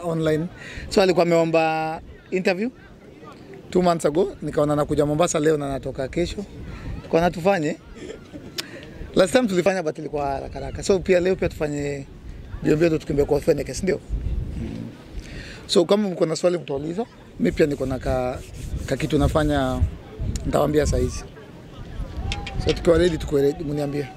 online. So alikuwa ameomba interview two months ago, nikaona nakuja Mombasa leo na natoka kesho, tukaona tufanye. Last time tulifanya but ilikuwa haraka haraka, so pia leo pia tufanye mbio mbio, tukimbia kwa Feneke, si ndio? So kama mko na swali mtauliza, mi pia niko na ka, ka kitu nafanya, nitawaambia saa hizi. So tukiwa ready, tukiwa ready, mniambie.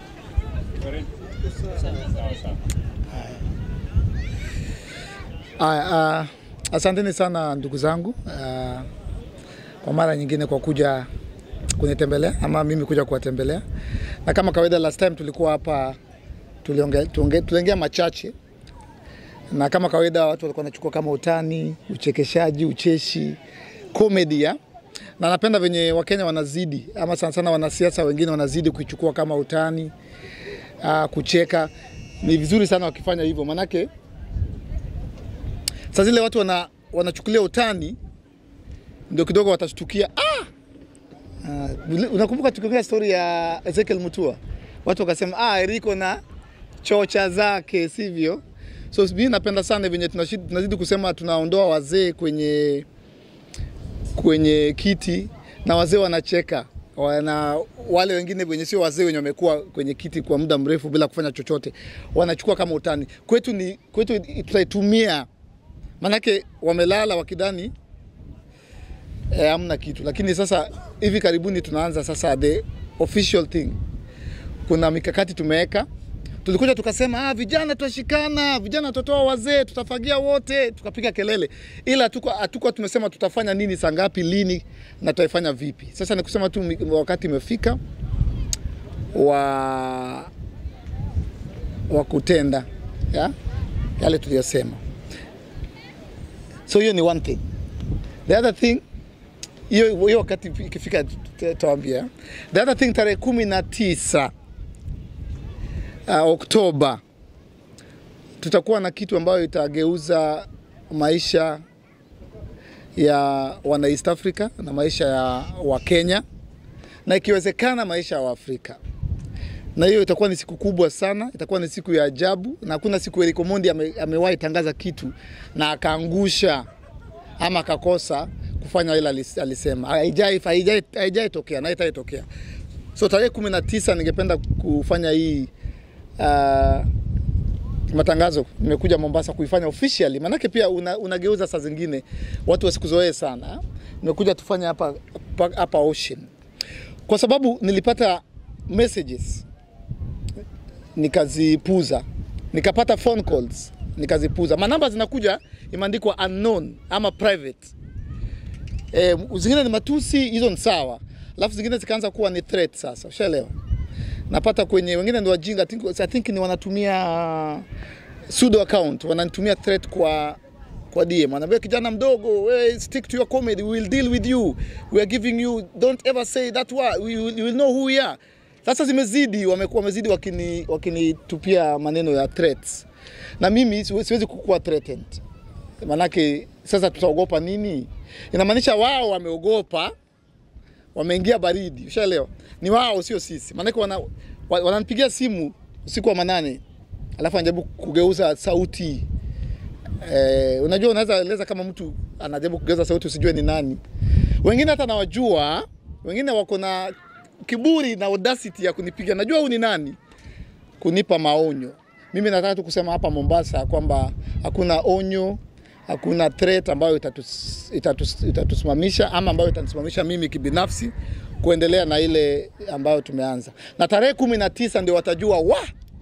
Aya, uh, asanteni sana ndugu zangu uh, kwa mara nyingine kwa kuja kunitembelea ama mimi kuja kuwatembelea, na kama kawaida, last time tulikuwa hapa tuliongea tuonge- tuliongea machache, na kama kawaida watu walikuwa wanachukua kama utani, uchekeshaji, ucheshi, comedy ya na napenda venye Wakenya wanazidi ama sana sana wanasiasa wengine wanazidi kuichukua kama utani uh, kucheka. Ni vizuri sana wakifanya hivyo, manake saa zile watu wana, wanachukulia utani ndio kidogo watashtukia ah! Uh, unakumbuka tukiongea story ya Ezekiel Mutua, watu wakasema ah, Eriko na chocha zake, sivyo? So mimi napenda sana venye tunashid- tunazidi kusema tunaondoa wazee kwenye kwenye kiti na wazee wanacheka wana wale wengine wenye sio wazee wenye wamekuwa kwenye kiti kwa muda mrefu bila kufanya chochote wanachukua kama utani. Kwetu ni kwetu tutaitumia, manake wamelala wakidhani eh, hamna kitu, lakini sasa hivi karibuni tunaanza sasa the official thing. Kuna mikakati tumeweka, tulikuja tukasema ah, vijana tutashikana, vijana tutatoa wazee, tutafagia wote, tukapiga kelele, ila hatukuwa hatukuwa tumesema tutafanya nini, saa ngapi, lini na tutaifanya vipi. Sasa ni kusema tu mi- wakati imefika wa wa kutenda ya? yale tuliyosema. So hiyo ni one thing. The other thing hiyo hiyo wakati ikifika tutawaambia. The other thing tarehe kumi na tisa uh, Oktoba tutakuwa na kitu ambayo itageuza maisha ya wana East Africa na maisha ya Wakenya na ikiwezekana maisha ya Waafrika na hiyo itakuwa ni siku kubwa sana, itakuwa ni siku ya ajabu, na hakuna siku Eric Omondi ame, amewahi tangaza kitu na akaangusha ama akakosa kufanya ile alis- alisema. Haijai haijai haijai tokea na haitaitokea. So tarehe kumi na tisa ningependa kufanya hii uh, matangazo. Nimekuja Mombasa kuifanya officially, maanake pia una, unageuza saa zingine watu wasikuzoee sana. Nimekuja tufanye hapa hapa Ocean kwa sababu nilipata messages nikazipuza, nikapata phone calls nikazipuza. Manamba zinakuja imeandikwa unknown ama private. E, zingine ni matusi, hizo ni sawa, alafu zingine zikaanza kuwa ni threat. Sasa ushaelewa, napata kwenye wengine ni wajinga, I think, I think ni wanatumia pseudo account, wananitumia threat kwa kwa DM anaambia kijana mdogo, we stick to your comedy, we will deal with you, we are giving you, don't ever say that word, we will, you will know who we are. Sasa zimezidi, wamekuwa wamezidi wakini wakinitupia maneno ya threats, na mimi siwe- siwezi kukuwa threatened, manake sasa tutaogopa nini? Inamaanisha wao wameogopa, wameingia baridi, ushaelewa? Ni wao, sio sisi, manake wana, wa- wananipigia simu usiku wa manane, alafu anajaribu kugeuza sauti Eh, unajua unaweza eleza kama mtu anajaribu kugeuza sauti usijue ni nani. Wengine hata nawajua, wengine wako na kiburi na audacity ya kunipiga, najua huyu ni nani, kunipa maonyo. Mimi nataka tu kusema hapa Mombasa kwamba hakuna onyo, hakuna threat ambayo itatus, itatus, itatusimamisha ama ambayo itanisimamisha mimi kibinafsi kuendelea na ile ambayo tumeanza, na tarehe kumi na tisa ndio watajua wa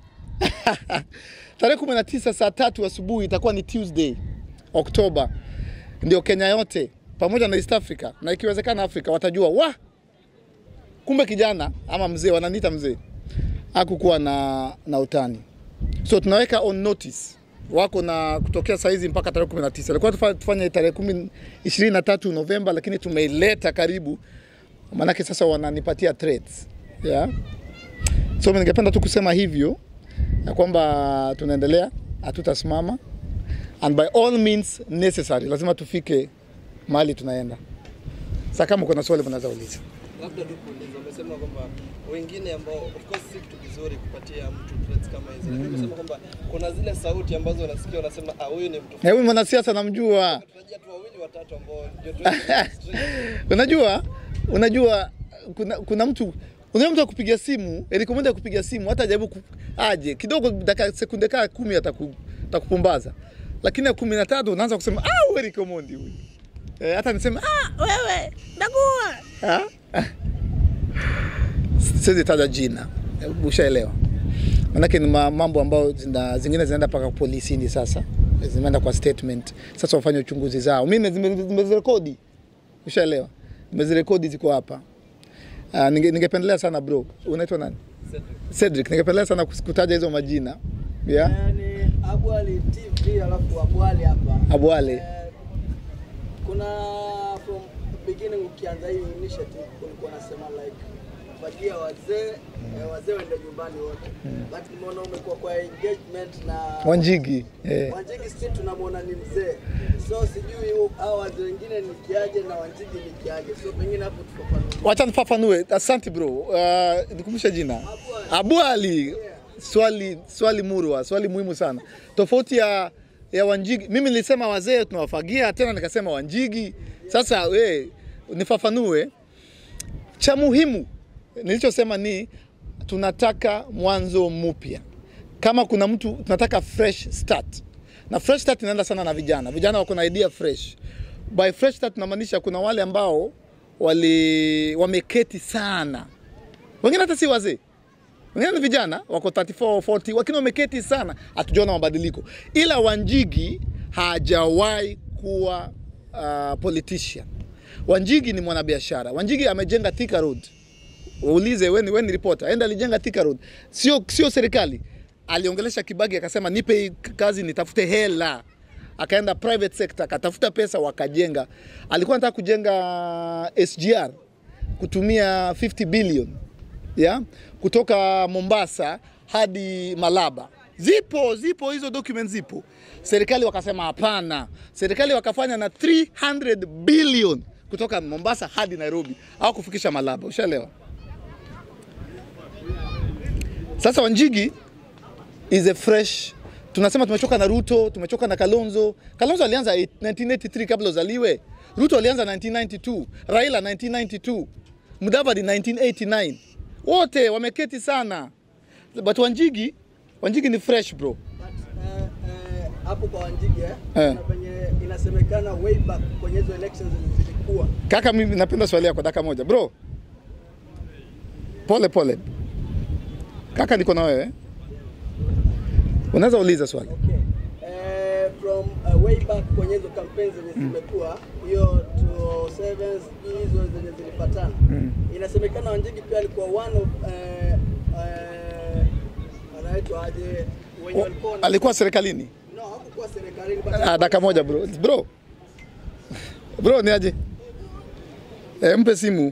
tarehe 19 saa tatu asubuhi itakuwa ni Tuesday Oktoba, ndio Kenya yote pamoja na East Africa na ikiwezekana Afrika watajua wa kumbe kijana ama mzee, wananiita mzee, hakukuwa na, na utani. So tunaweka on notice wako na kutokea saizi mpaka tarehe 19. Ilikuwa tufa- tufanye tarehe 10 23 Novemba, lakini tumeileta karibu, maanake sasa wananipatia threats yeah. So mimi ningependa tu kusema hivyo ya kwamba tunaendelea, hatutasimama and by all means necessary, lazima tufike mahali tunaenda. Sasa kama kuna swali mnaweza uliza. labda tu kuuliza, umesema kwamba wengine ambao of course si kitu kizuri kupatia mtu threats kama hizi, lakini umesema kwamba kuna zile sauti ambazo unasikia unasema ah, huyu ni mtu Na huyu mwanasiasa namjua. tunatarajia tu wawili watatu ambao ndio tu unajua unajua kuna, kuna mtu unajua mtu akupiga simu elikomenda kupiga simu hata jaribu ku, aje kidogo dakika sekunde kaa kumi ataku, atakupumbaza lakini ya kumi na tatu unaanza kusema ah wewe Rikomondi huyu eh, hata niseme ah wewe ndagua ah? siwezi taja jina eh, ushaelewa manake ni ma- mambo ambayo zina, zingine zinaenda mpaka polisini sasa zimeenda kwa statement sasa wafanye uchunguzi zao mimi zime- zimezirekodi ushaelewa nimezirekodi ziko hapa uh, ninge, ningependelea sana bro unaitwa nani Cedric ningependelea sana kus- kutaja hizo majina yeah? Yani Abwali TV alafu Abwali hapa. Abwali. Eh, kuna from beginning ukianza hii initiative kulikuwa nasema like fagia wazee eh, wazee waende nyumbani wote. But nimeona umekuwa kwa engagement na Wanjigi eh. Wanjigi still tunamwona ni mzee. So sijui hu- hao wazee wengine ni kiaje na Wanjigi ni kiaje. So pengine hapo tufafanulie. wacha nifafanue asante bro uh, nikumbushe jina Abu Ali swali swali murwa swali muhimu sana tofauti ya ya Wanjigi mimi nilisema wazee tunawafagia tena nikasema Wanjigi sasa we nifafanue cha muhimu nilichosema ni tunataka mwanzo mpya kama kuna mtu tunataka fresh start na fresh start inaenda sana na vijana vijana wako na idea fresh by fresh start tunamaanisha kuna wale ambao wali wameketi sana wengine hata si wazee wengine ni vijana wako 34 40 lakini wameketi sana hatujaona mabadiliko ila wanjigi hajawahi kuwa uh, politician wanjigi ni mwanabiashara wanjigi amejenga Thika Road uulize weni weni reporter enda alijenga Thika Road sio sio serikali aliongelesha Kibaki akasema nipe hii kazi nitafute hela akaenda private sector akatafuta pesa wakajenga alikuwa anataka kujenga SGR kutumia 50 billion ya kutoka Mombasa hadi Malaba zipo zipo hizo documents zipo serikali wakasema hapana serikali wakafanya na 300 billion kutoka Mombasa hadi Nairobi au kufikisha Malaba ushaelewa sasa Wanjigi is a fresh tunasema tumechoka na Ruto, tumechoka na Kalonzo. Kalonzo alianza 1983 kabla uzaliwe. Ruto alianza 1992, Raila 1992, Mudavadi 1989. Wote wameketi sana. But Wanjigi, Wanjigi ni fresh bro. But, eh, eh, hapo kwa Wanjigi eh, Eh. kuna penye inasemekana way back kwenye hizo elections zilikuwa Kaka, mimi napenda swali yako dakika moja bro. Pole pole. Kaka, niko na wewe. Unaweza uliza swali. Okay. Eh, from uh, way back kwenye hizo campaigns zenye zimekuwa hiyo 207 sijui hizo zenye zilipatana inasemekana Wanjigi pia alikuwa one of eh, eh, anaitwa aje wenye walikuwa wana- Alikuwa serikalini. no hakukuwa serikalini but Ah, dakika moja bro. Bro. Bro ni aje? E, mpe simu.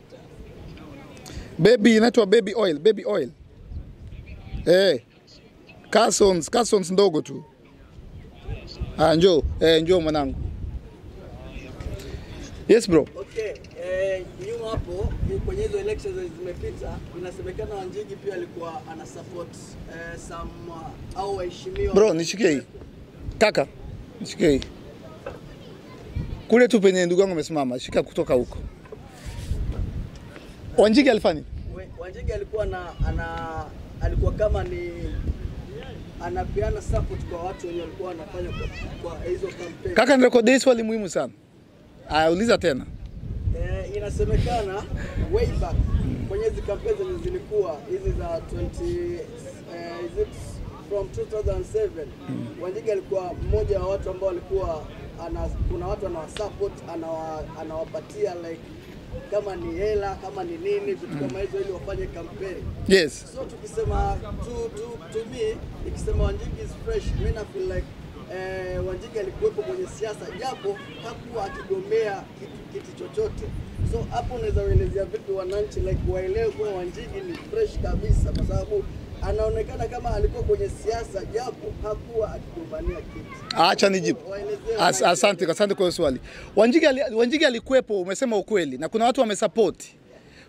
Baby inaitwa baby oil, baby oil. Eh. Carsons, Carsons ndogo tu. Ah, njoo. Eh, njoo mwanangu. Yes bro. Okay, eh, nyuma hapo eh, kwenye hizo elections zenye zimepita inasemekana Wanjigi pia alikuwa ana support eh, some uh, au waheshimiwa Bro, nishikie hii. Kaka, nishikie hii. Kule tu penye ndugu yangu amesimama, shika kutoka huko. Wanjigi alifanya We- Wanjigi alikuwa na ana alikuwa kama ni anapeana support kwa watu wenye walikuwa wanafanya kwa, kwa hizo campaign. Kaka, nirekodie swali muhimu sana. Aya, uliza tena. Eh, inasemekana way back kwenye hizi campaign zenye zilikuwa hizi za 20 eh, is it from 2007 Wanjigi alikuwa mmoja wa watu ambao walikuwa ana, kuna watu anawasupport anawa, anawapatia like kama ni hela kama ni nini vitu kama hizo ili wafanye kampeni. Yes. So tukisema to, to, to me nikisema Wanjigi is fresh, mimi na feel like eh, Wanjigi alikuwepo kwenye siasa japo hakuwa akigombea kitu, kitu chochote. So hapo unaweza kuelezea vipi wananchi like waelewe kuwa Wanjigi ni fresh kabisa, kwa sababu anaonekana kama alikuwa kwenye siasa japo hakuwa akigombania kitu. Acha nijibu. Waelezee As, wananchi. asante, asante kwa hiyo swali. Wanjigi, ali, Wanjigi alikuwepo, umesema ukweli, na kuna watu wamesapoti.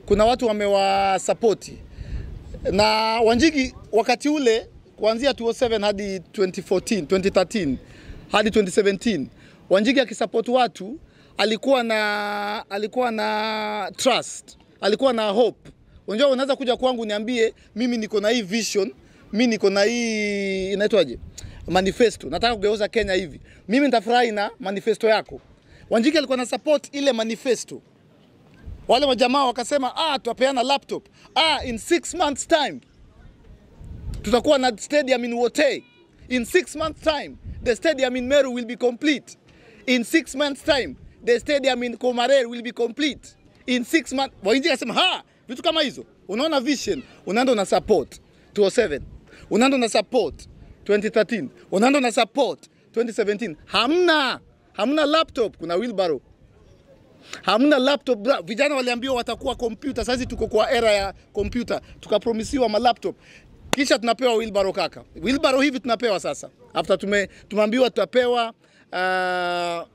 kuna watu wamewasapoti na Wanjigi wakati ule kuanzia 2007 hadi 2014, 2013 hadi 2017 Wanjigi akisupport watu alikuwa na alikuwa na trust, alikuwa na hope. Unajua, unaweza kuja kwangu niambie mimi niko na hii vision, mimi niko na hii inaitwaje, manifesto, nataka kugeuza Kenya hivi. Mimi nitafurahi na manifesto yako. Wanjigi alikuwa na support ile manifesto wale majamaa wakasema ah, tutapeana laptop ah, in six months time tutakuwa na stadium in Wote. In six months time the stadium in Meru will be complete. In six months time the stadium in Komarer will be complete. In six months Wainji akasema ha, vitu kama hizo. Unaona vision, unaenda una support 207, unaenda una support 2013, unaenda una support 2017. Hamna, hamna laptop, kuna wheelbarrow hamna laptop bra. Vijana waliambiwa watakuwa kompyuta, sasa tuko kwa era ya kompyuta, tukapromisiwa ma laptop kisha tunapewa wheelbarrow kaka. Wheelbarrow hivi tunapewa sasa, after tume tumeambiwa tutapewa uh,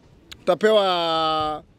tutapewa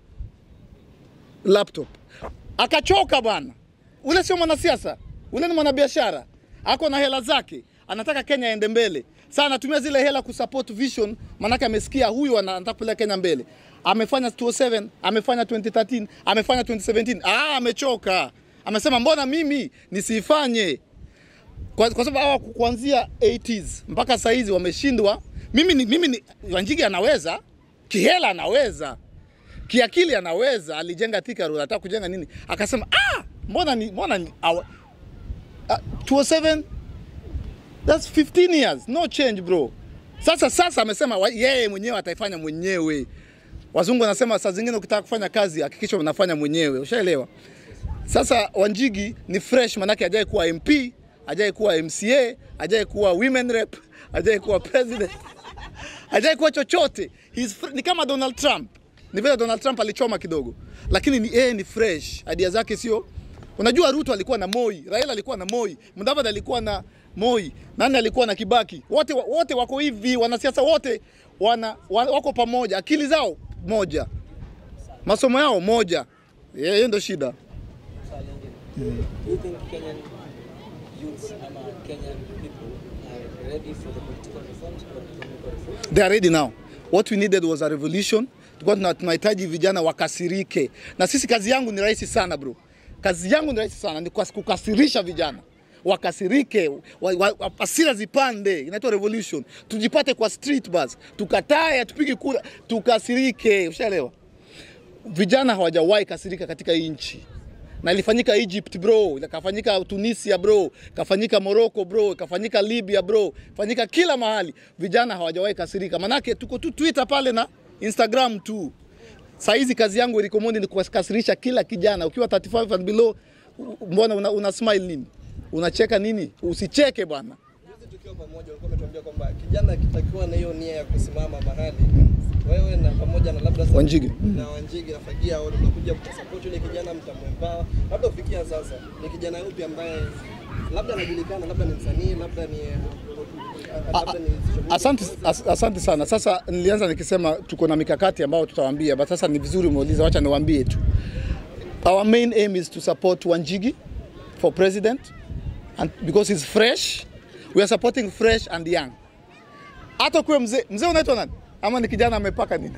laptop. Akachoka bwana, ule sio mwanasiasa, ule ni mwanabiashara, ako na hela zake, anataka Kenya ende mbele. Sasa anatumia zile hela kusupport vision, manake amesikia huyu ana- anataka kupeleka Kenya mbele. Amefanya 2007, amefanya 2013, amefanya 2017. Ah, amechoka. Amesema mbona mimi nisifanye? Kwa, kwa sababu hawa kuanzia 80s mpaka saa hizi wameshindwa. Mimi ni, mimi ni Wanjigi anaweza, kihela anaweza, kiakili anaweza. Alijenga Thika Road, anataka kujenga nini? Akasema ah, mbona ni mbona ni awa, uh, 207 That's 15 years, no change bro. Sasa sasa amesema wa- yeye mwenyewe ataifanya mwenyewe. Wazungu wanasema saa zingine ukitaka kufanya kazi hakikisha unafanya mwenyewe, ushaelewa? Sasa Wanjigi ni fresh, manake hajai kuwa MP, hajai kuwa MCA, hajai kuwa women rep, hajai kuwa president, hajai kuwa chochote. He's fr- ni kama Donald Trump. Ni vile Donald Trump alichoma kidogo, lakini ni yeye ni fresh, idea zake sio Unajua Ruto alikuwa na Moi, Raila alikuwa na Moi, Mudavadi alikuwa na Moi, nani alikuwa na Kibaki. Wote wote wako hivi, wanasiasa wote wana, wa- wako pamoja, akili zao moja, masomo yao moja. Yeah, Hiyo ndio shida. Do you think Kenyan youths ama Kenyan people are ready for the political reforms or economic reforms? They are ready now. What we needed was a revolution. Tulikuwa tuna- tunahitaji vijana wakasirike, na sisi kazi yangu ni rahisi sana bro. Kazi yangu ni rahisi sana, ni kwa- kukasirisha vijana wakasirike, wa, wa, wa, hasira zipande, inaitwa revolution. Tujipate kwa street bus, tukatae, tupige kura, tukasirike. Ushaelewa? Vijana hawajawahi kasirika katika hii nchi na ilifanyika Egypt bro, ikafanyika Tunisia bro, ikafanyika Morocco bro, ikafanyika Libya bro, ikafanyika kila mahali. Vijana hawajawahi kasirika, manake tuko tu Twitter pale na Instagram tu. Saa hizi kazi yangu Erikomondi ni kuwakasirisha kila kijana, ukiwa 35 and below, u- mbona una, una smile nini? Unacheka nini? Usicheke bwana. Juzi tukiwa pamoja ulikuwa umetuambia kwamba kijana akitakiwa na hiyo nia ya kusimama mahali, wewe na pamoja na labda Wanjigi. na Wanjigi na Fagia au mtakuja mtasupport yule kijana mtamwempower. Labda ufikia sasa ni kijana yupi ambaye labda anajulikana, labda ni msanii, labda ni labda ni social media Asante, as, asante sana. Sasa nilianza nikisema tuko na mikakati ambayo tutawaambia, but sasa ni vizuri umeuliza, wacha niwaambie tu. Our main aim is to support Wanjigi for president and because he's fresh, we are supporting fresh and young. Hata kuwe mzee, mzee unaitwa nani? Ama ni kijana amepaka nini?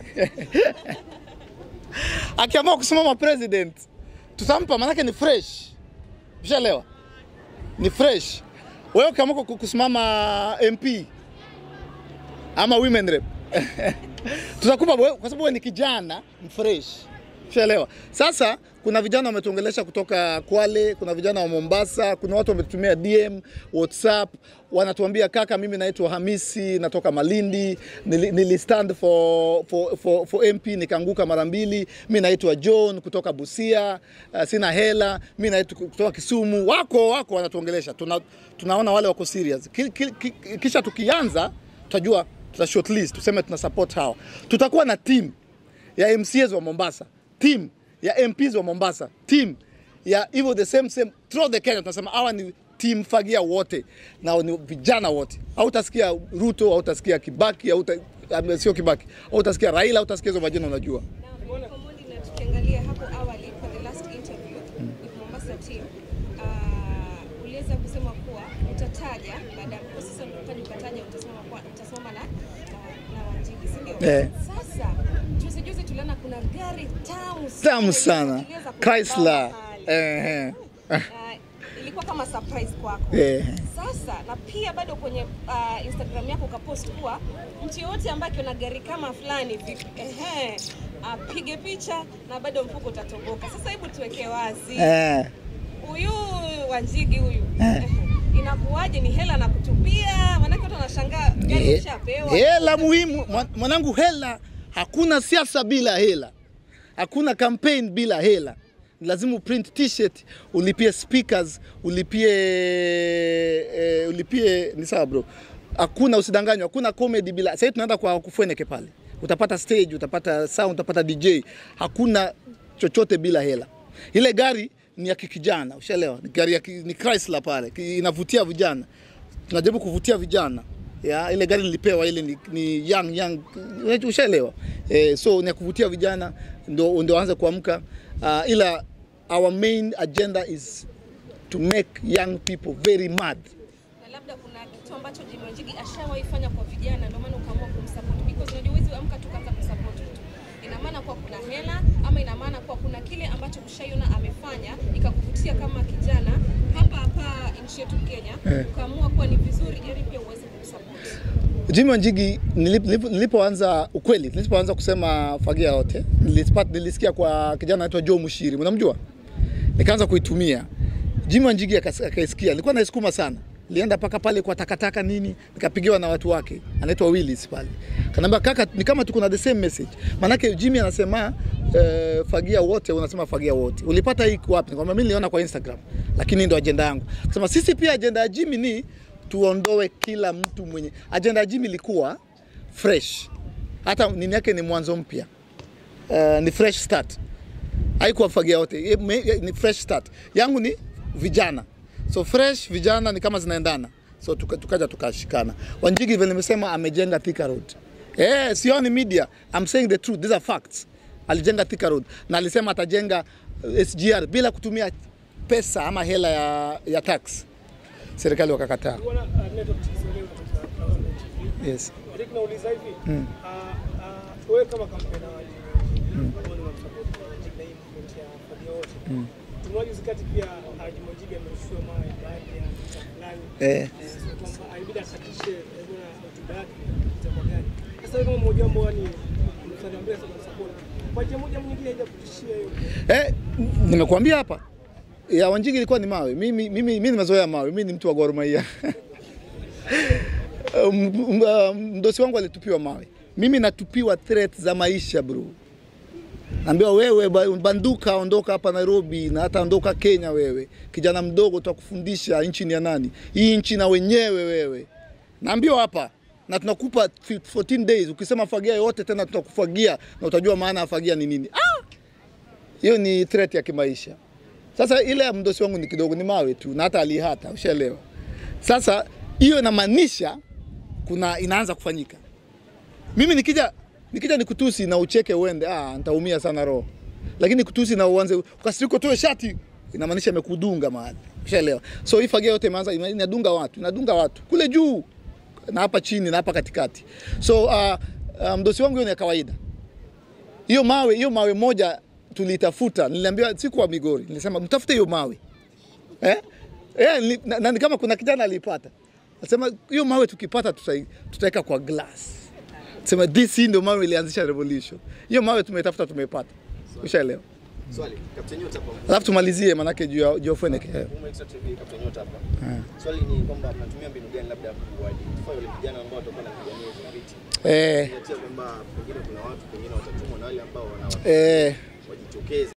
Akiamua kusimama president, tutampa manake ni fresh. Ushaelewa? Ni fresh. Wewe ukiamua ku- kusimama MP ama women rep tutakupa wewe, kwa sababu wewe ni kijana mfresh, ushaelewa. Sasa kuna vijana wametuongelesha kutoka Kwale, kuna vijana wa Mombasa, kuna watu wametutumia DM, WhatsApp, wanatuambia kaka, mimi naitwa Hamisi, natoka Malindi, nili, nili stand for, for, for, for MP nikaanguka mara mbili. Mi naitwa John kutoka Busia, uh, sina hela. Mi naitwa kutoka Kisumu. Wako wako wanatuongelesha, tuna, tunaona wale wako serious. Ki, ki, ki, kisha tukianza tutajua tuta shortlist tuseme tuna support hawa. Tutakuwa na team ya MCAs wa Mombasa, team ya MPs wa Mombasa, team ya hivyo the same same throughout the Kenya. Tunasema hawa ni team Fagia wote na ni vijana wote. Hautasikia Ruto, hautasikia Kibaki, hauta um, sio Kibaki, hautasikia Raila, hautasikia hizo majina unajua. Now, Omondi, na tukiangalia hapo awali for the last interview umeweza kusema kuwa utataja baada ya kwa sasa ukaja ukataja utasimama kwa utasimama na na, na Wanjigi, si ndio? Eh. Sasa juzi juzi tuliona kuna gari tamu Tamu sana. iliweza kusimama Chrysler. pale. Eh, Uh, ilikuwa kama surprise kwako. eh. Sasa na pia bado kwenye uh, Instagram yako ukapost kuwa mtu yoyote ambaye akiona gari kama fulani hivi ehe, apige picha na bado mfuko utatoboka. Sasa hebu tuweke wazi Eh. huyu Wanjigi huyu Eh. ehe, inakuwaje? Ni hela na kutupia? Maanake watu wanashangaa gari Eh, ushapewa. Hela muhimu mwa- mwanangu, hela. Hakuna siasa bila hela, hakuna campaign bila hela. Lazima uprint t-shirt, ulipie speakers, ulipie eh, ulipie ni sawa bro. Hakuna usidanganywa, hakuna comedy bila. Sasa tunaenda kwa kufweneke pale, utapata stage, utapata sound, utapata DJ. Hakuna chochote bila hela. Ile gari ni ya kikijana, ushaelewa? Ni gari ya ki, ni Chrysler pale, ki- inavutia vijana tunajaribu kuvutia vijana ya ile gari nilipewa ile ni, ni young young ushaelewa eh, so ni ya kuvutia vijana ndo ndo anze kuamka uh, ila our main agenda is to make young people very mad na labda kuna kitu ambacho Jimmy Wanjigi ashawahi fanya kwa vijana, ndio maana ukaamua kumsupport because unajua huwezi amka tu kaanza kusupport mtu. Ina maana kuwa kuna hela ama ina maana kuwa kuna kile ambacho ushaiona amefanya ikakuvutia kama kijana hapa hapa nchi yetu Kenya, Eh. ukaamua kuwa ni vizuri ili pia uweze kumsupport. Jimmy Wanjigi nilip- nilip- nilipoanza ukweli, nilipoanza kusema fagia yote nilipata, nilisikia kwa kijana anaitwa Joe Mushiri, mnamjua? Nikaanza kuitumia. Jimmy Wanjigi akas- akaisikia, nilikuwa naisukuma sana, nilienda mpaka pale kwa takataka nini, nikapigiwa na watu wake, anaitwa Willis pale, kanaambia kaka, ni kama tuko na the same message. Manake Jimmy anasema eh, fagia wote, unasema fagia wote. Ulipata hii wapi? Nikamwambia mimi niliona kwa Instagram, lakini ndio ajenda yangu. Akasema sisi pia ajenda ya Jimmy ni tuondoe kila mtu mwenye ajenda ya Jimmy ilikuwa fresh, hata nini yake ni mwanzo mpya, uh, ni fresh start, haikuwa fagia yote, Ye- me- ye- ni fresh start. Yangu ni vijana, so fresh vijana ni kama zinaendana, so tuka- tukaja tukashikana. Wanjigi vile nimesema amejenga Thika Road. Eh, sioni media, I'm saying the truth, these are facts. Alijenga Thika Road na alisema atajenga uh, SGR bila kutumia pesa ama hela ya, ya tax. Serikali wakakataa. Bwana, uh, network Kiswahili kutoka Kawaida TV. Yes. Eric, nauliza hivi ah, ah, wewe kama kampeni wa ambao ni unamsupport Wanjigi na hii movement ya Fabia wote tumeona juzi kati pia ah, Jimmy Wanjigi amerushiwa mawe baadhi ya mtaa fulani Eh. Eh, so kwamba alibidi akatishe eh, bwana hotuba yake itakuwa gani. Sasa wewe kama mmoja ambao ni msanii ambaye sana support kwa njia moja au nyingine haijakutishia hiyo Eh, nimekuambia hapa ya Wanjigi ilikuwa ni mawe. Mimi mimi mimi nimezoea mawe. Mimi ni mtu wa Gor Mahia. Um, um, uh, mdosi wangu alitupiwa mawe. Mimi natupiwa threat za maisha bro. Naambiwa wewe ba- banduka, ondoka hapa Nairobi na hata ondoka Kenya wewe. Kijana mdogo tutakufundisha nchi ni ya nani. Hii nchi na wenyewe wewe. Naambiwa hapa na tunakupa 14 days. Ukisema fagia yote tena tutakufagia na utajua maana ya fagia ni nini. Ah! hiyo ni threat ya kimaisha. Sasa ile ya mdosi wangu ni kidogo, ni mawe tu, na hata alihata, ushaelewa. Sasa hiyo inamaanisha kuna inaanza kufanyika. Mimi nikija nikija nikutusi na ucheke uende, ah, nitaumia sana roho. Lakini kutusi na uanze ukasiriko toe shati, inamaanisha imekudunga mahali, ushaelewa. So hii fagia yote imeanza ina- inadunga watu, inadunga watu kule juu na hapa chini na hapa katikati. So uh, uh, mdosi wangu hiyo ni ya kawaida hiyo mawe hiyo mawe moja tulitafuta, niliambiwa siku wa Migori, nilisema mtafute hiyo mawe eh? Eh, ni- na, na, ni kama kuna kijana alipata, nasema hiyo mawe tukipata tutai- tutaweka kwa glass, sema this hii ndio mawe ilianzisha revolution. Hiyo mawe tumetafuta, tumepata, ushaelewa. Swali, Kapteni Nyota hapa. Alafu tumalizie manake juu ya juu ya Feneke. Eh. Umo Extra TV Kapteni Nyota hapa. Swali ni kwamba mnatumia mbinu gani labda kuwaidentifier wale vijana ambao watakuwa wanapigania hizo viti? Eh, Kuzingatia kwamba pengine kuna watu pengine watatumwa na wale ambao wana eh, wajitokeze